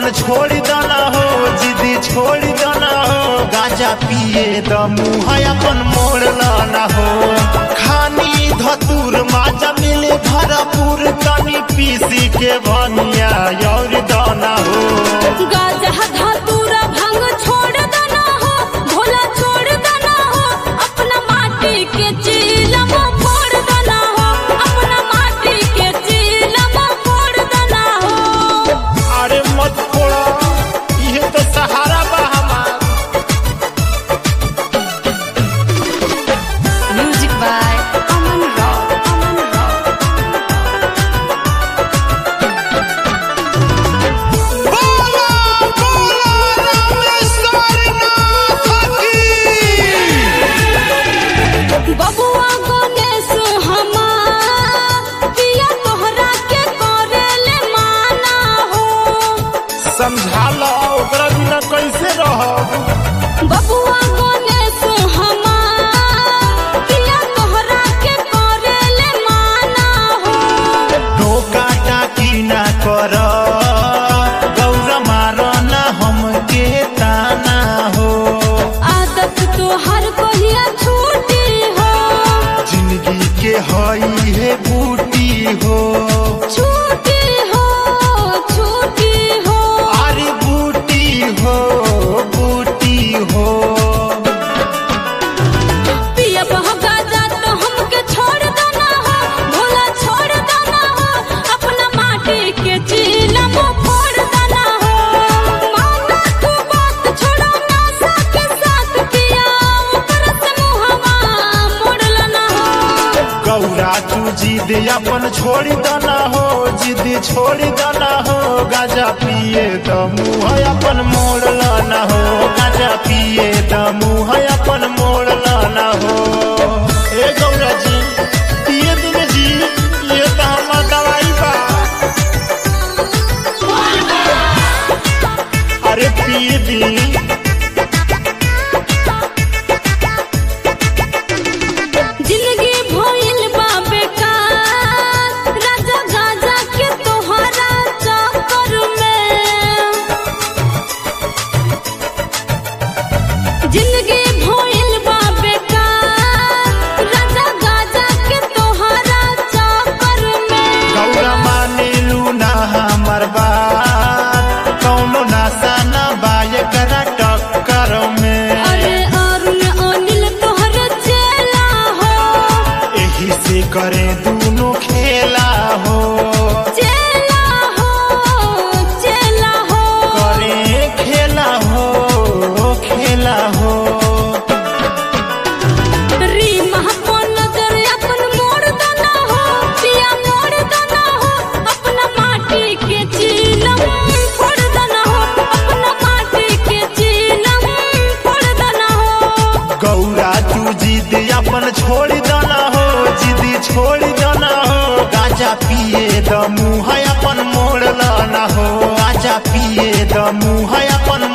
अपन छोड़ दना हो जिदी छोड़ दना हो गाजा पिए द मुँह अपन मोड़ लाना हो खानी धतूर माजा मिले भरपूर तनी पीसी के बनिया और दाना हो गाजा धतूरा भांग छोड़ देना हो भोला छोड़ देना हो अपना माटी के चीलम फोड़ देना हो अपना माटी के चीलम फोड़ देना हो अरे मत फोड़ो ये तो सहारा बा हमार म्यूजिक बाय अमन राव अमन राव बबुआ गणेश हमार पिया तोहरा के करेले माना हो समझा लो ओकरा बिना कैसे रहो बबुआ गणेश हमार पिया तोहरा के करेले माना हो धोखा टाकी ना कर गौरा मारो ना हमके ताना हो आदत तोहर कहिया छूटी हो जिंदगी के हई है बूटी हो छूटी हो छूटी हो अरे बूटी हो बूटी हो पिया बहगा जा तो हमके छोड़ देना हो भोला छोड़ देना हो अपना माटी के चीलम फोड़ देना हो माना तू बात छोड़ो नासा के साथ पिया ऊपर से मुहवा मोड़ लेना हो गौरा तू जिद अपन छोड़ दना हो जिद छोड़ दना हो गाजा पिए त मुँह अपन मोड़ लाना हो गाजा पिए त मुँह अपन मोड़ लाना हो ए गौरा जी पिए दिन जी ये तो हमार दवाई बा अरे पिए दी जिंदगी भइल बा बेकार राजा गाजा के तोहरा चक्कर में जिंदगी भइल बा बेकार राजा गाजा के तोहरा चक्कर में गौरा माने लूना हमर बात कौनो नासा ना बाय करा टक्कर में अरे अरुण अनिल तोहर चेला हो एही से करे दूनो खेला हो चेला हो चेला हो करे खेला हो खेला हो री महापन नजर अपन मोड़ देना हो पिया मोड़ देना हो अपना माटी के चीलम फोड़ देना हो अपना माटी के चीलम फोड़ देना हो गौरा तू जिद अपन छोड़ दना हो जिद छोड़ दना हो गाजा पिए द मुँह अपन मोड़ लाना हो गाजा पिए द मुँह अपन